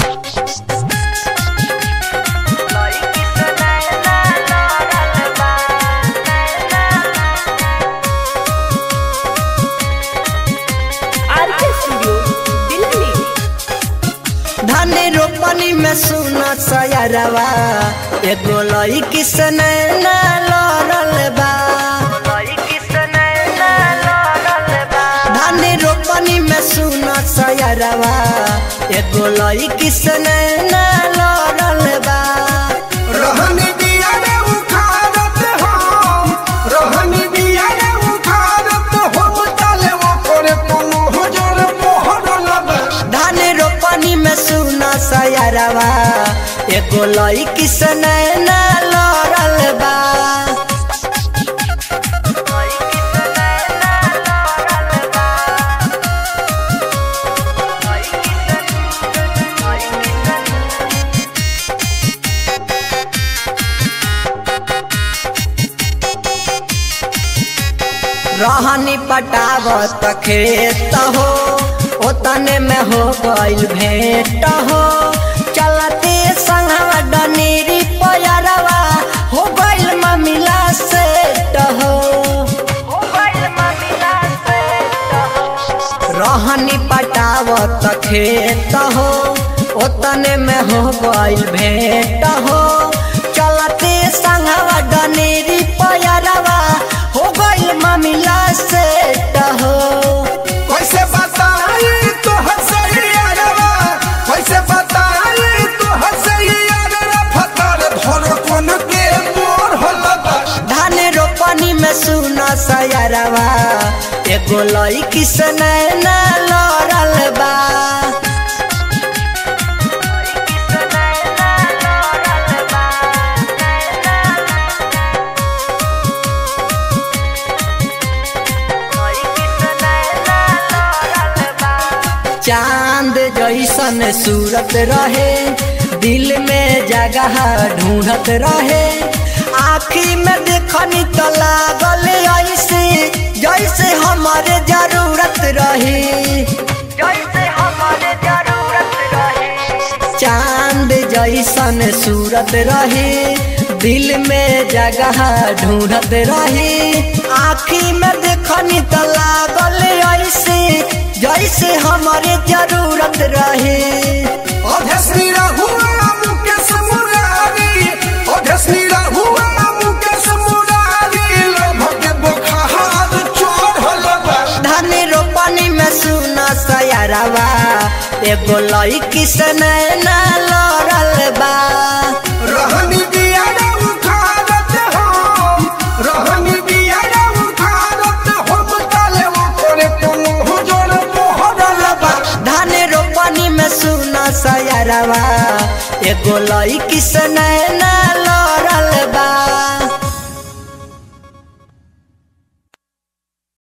RK studio Delhi धान रोपनी में सुना सयरवा एगो लईकी से नैना लड़ल बा धान रोपनी में सुना सयरवा एगो लईकी से नैना लड़ल बा रहनी दिया रे उखाड़त हम रहनी दिया रे उखाड़त हम ताले वो करे पनु हजर मोहर लबे धान रोपनी में सुना सयरवा एगो लईकी से नैना लड़ल बा रहनी पटावत खेत हो ओतने में हो गइल भेंट हो चलते संगवा डनेरी पयरवा हो गइल ममिला सेट हो रहनी पटावत खेत हो ओतने में हो गइल भेंट हो चलते संगवा डनेरी पयरवा हो गइल ममिला सेट हो कैसे बताई तो हसैयारवा कैसे बताई तो हसैयारवा फतर धर कोन के मोर हलबा धान रोपनी में सुना सयरवा एगो लईकी से नैना लड़ल बा चांद जैसन सूरत रहे दिल में जगह ढूंढत रहे आखी में देखनी तो लागल ऐसे जैसे हमारे जरूरत रही चांद जैसन सूरत रहे दिल में जगह ढूंढत रहे आखी में देखनी तो लागल ऐसे जैसे हमारे जरूरत रहे अधसनी रहुआ मुकेश मुरारी अधसनी रहुआ मुकेश मुरारी लभके बुखार चोर हलबा धान रोपनी में सुना सयरवा एगो लईकी से नैना लड़ल बा रहनी दिया रे उखाड़त हम रहनी दिया रे उखाड़त हम ताले वो करे कोनो हजर मोहर लबा धान रोपनी में सुना सयरवा एगो लईकी से नैना लड़ल बा